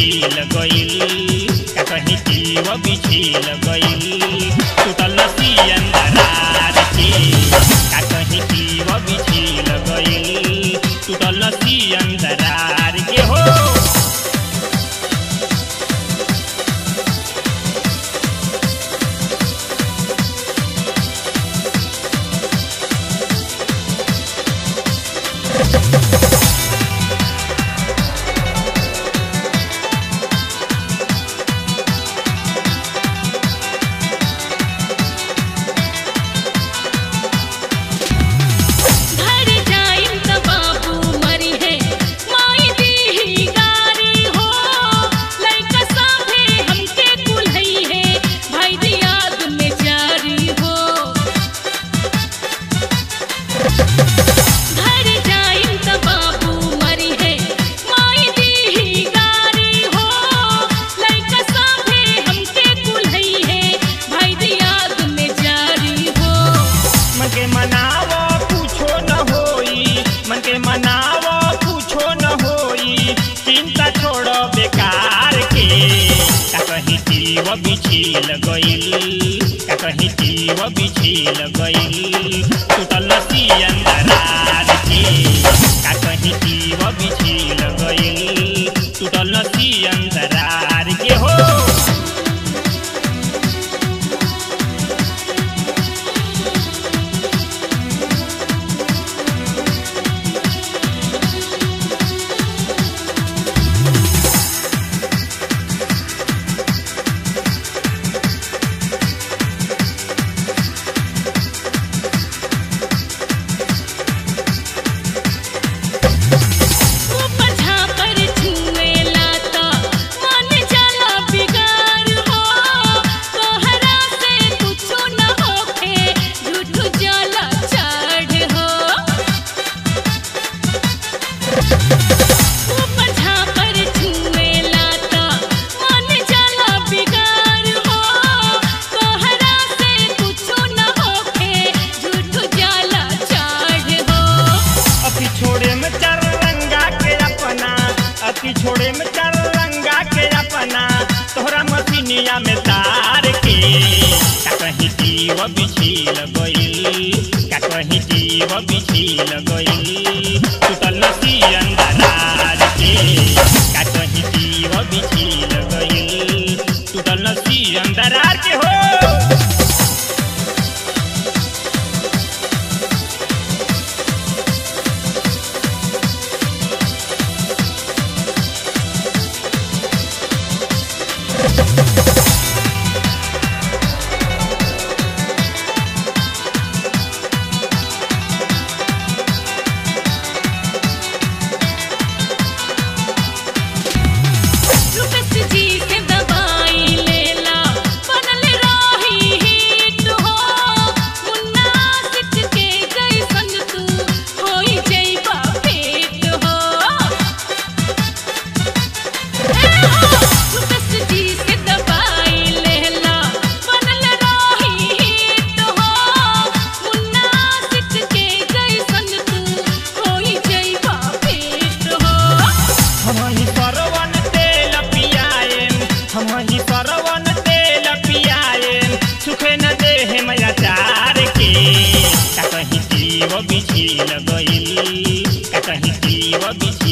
बिछिल गइल का कहीं जीव बिछिल गइल टूटल सियन दरार के का कहीं जीव बिछिल गइल टूटल सियन दरार के हो घर जाइम त बाबू मरी है माई दी गारी हो लइका साथे हमके कुल्हई है भाई दी याद में जारी हो घर जाइम त बाबू मरी है माई दी गारी हो लइका साथे हमके कुल्हई है भाई दी याद में जारी हो मन के मनावो कुछो न होई मन के मनावो कुछो न होई चिंता छोड़ो बेकार के का कहीं जीव बिछिल गइल का कहीं जीव बिछिल गइल टूटल सियन दरार के का कहीं जीव बिछिल गइल टूटल सियन दरार के हो ऊपर झापर छुएला त मन जाला बिगाड़ हो तोहरा से कुछो न होखे झूठ जाला चढ़ हो ऊपर झापर छुएला त मन जाला बिगाड़ हो तोहरा से कुछो न होखे झूठ जाला चढ़ हो अति छोड़े में चार रंगा के अपना अति छोड़े में चार रंगा के अपना तोहरा मसीनिया में तार के का कहीं जीव बिछिल गइल का कहीं जीव बिछिल गइल टूटल सियन दरार के का कहीं जीव बिछिल गइल टूटल सियन दरार के हो रुपस जी से दवाई लेला बनल रही हिट हो मुन्ना सिख के जैसन तू होई जइबा पेट हो रुपस जी से दवाई लेला बनल रही हिट हो मुन्ना सिख के जैसन तू होई जइबा पेट हो हमही सरवन तेल पियाएम हमही सरवन तेल पियाएम सुखे न देह मैया चार के का कहीं जीव बिछिल गइल का कहीं जीव बिछिल